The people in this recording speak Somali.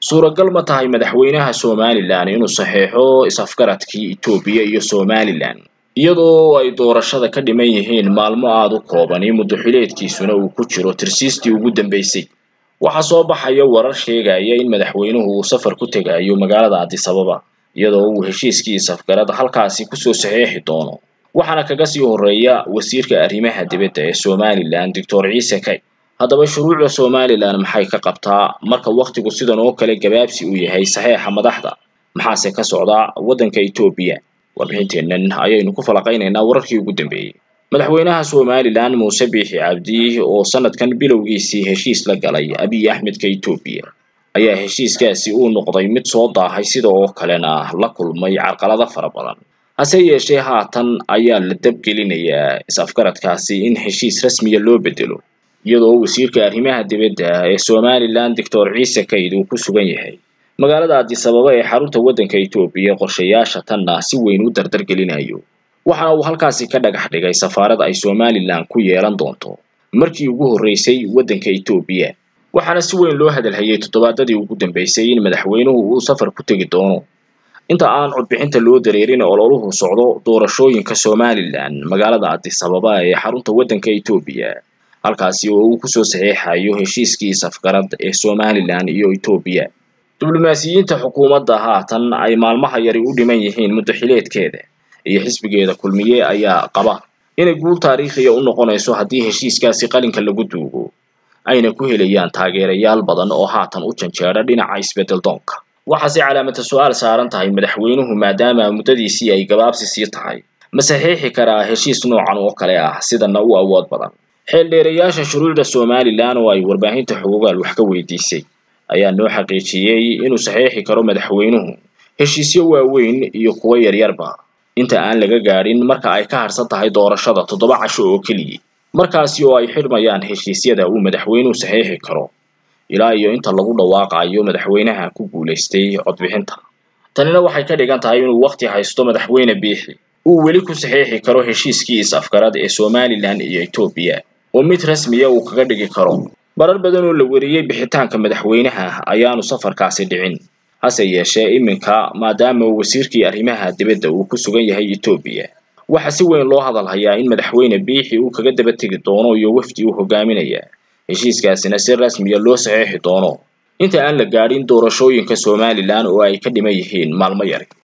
suuragal ma tahay madaxweynaha somalilan inuu saxeexo is-afgaradkii etoobiya iyo somalilan iyadoo ay doorashada ka dhiman yihiin maalmo aada u kooban iyo muddaxileedkiisuna uu ku jiro tirsiistii ugu dambeysay waxaa soo baxaya warar sheegaya in madaxweynuhu uu safar ku tegayo magaalada adisababa iyadoo uu heshiiskii is-afgarad halkaasi kusoo saxeexi doono waxaana kaga sii horeeya wasiirka arrimaha dibadda ee somalilan doctor ciise kay haddaba shuruucda somalilan maxay ka qabtaa marka wakhtigu sidan oo kale gabaabsi uu yahay saxeexa madaxda maxaase ka socda waddanka etoobiya warbixinteennan ayaynu ku falaqaynaynaa wararkii ugu dambeeyey madaxweynaha somalilan muuse biixi cabdi oo sanadkan bilowgiisii heshiis la galay abiy axmedka etoobiya ayaa heshiiskaasi uu noqday mid soo daahay sida oo kalena la kulmay carqalado fara badan hase yeeshee haatan ayaa la dabgelinayaa is-afgaradkaasi in heshiis rasmiya loo bedelo iyadoo wasiirka arrimaha dibadda ee somalilan doctor ciise kayd uu ku sugan yahay magaalada adisababa ee xarunta waddanka etoobiya qorshayaasha tanna si weyn u dardargelinayo waxaana uu halkaasi ka dhagax dhigay safaarad ay somalilan ku yeelan doonto markii ugu horreysay waddanka etoobiya waxaana si weyn loo hadalhayay toddobaadadii ugu dambeysay in madaxweynuhu uu safar ku tegi doono inta aan codbixinta loo dareerin ololuhu socdo doorashooyinka somalilan magaalada adisababa ee xarunta waddanka etoobiya halkaasi oo uu kusoo saxeexayo heshiiskii safgarad ee somalilan iyo etoobiya diblomaasiyiinta xukuumadda haatan ay maalmaha yari u dhiman yihiin muddaxileedkeeda iyo xisbigeeda kulmiye ayaa qaba inay guul taariikhiya u noqonayso haddii heshiiskaasi qalinka lagu duugo ayna ku helayaan taageerayaal badan oo haatan u janjeedha dhinaca isbeddel doonka waxaase calaamata su-aal saaran tahay madaxweynuhu maadaama muddadiisii ay gabaabsi sii tahay ma saxiixi karaa heshiis noocan oo kale ah sidana u awood badan xeeldheerayaasha shuruucda somalilan oo ay warbaahinta xogogaal wax ka weydiisay ayaa noo xaqiijiyey inuu saxiixi karo madaxweynuhu heshiisyo waaweyn iyo kuwo yaryarba inta aan laga gaadhin marka ay ka harsan tahay doorashada toddoba casho oo keliya markaasi oo ay xidhmayaan heshiisyada uu madaxweynuhu saxiixi karo ilaa iyo inta lagu dhawaaqayo madaxweynaha ku guulaystay codbixinta tanina waxay ka dhigan tahay inuu wakhti haysto madaxweyne biixi uu weli ku saxiixi karo heshiiskii is-afgarad ee somalilan iyo etoobiya oo mid rasmiya uu kaga dhigi karo marar badan oo la weriyey bixitaanka madaxweynaha ayaanu safarkaasi dhicin hase yeeshee iminka maadaama uu wasiirkii arrimaha dibadda uu ku sugan yahay etoobiya waxaa si weyn loo hadal hayaa in madaxweyne biixi uu kaga daba tegi doono iyo wafdi uu hogaaminaya heshiiskaasina si rasmiya loo saxeexi doono inta aan la gaadhin doorashooyinka somalilan oo ay ka dhiman yihiin maalmo yari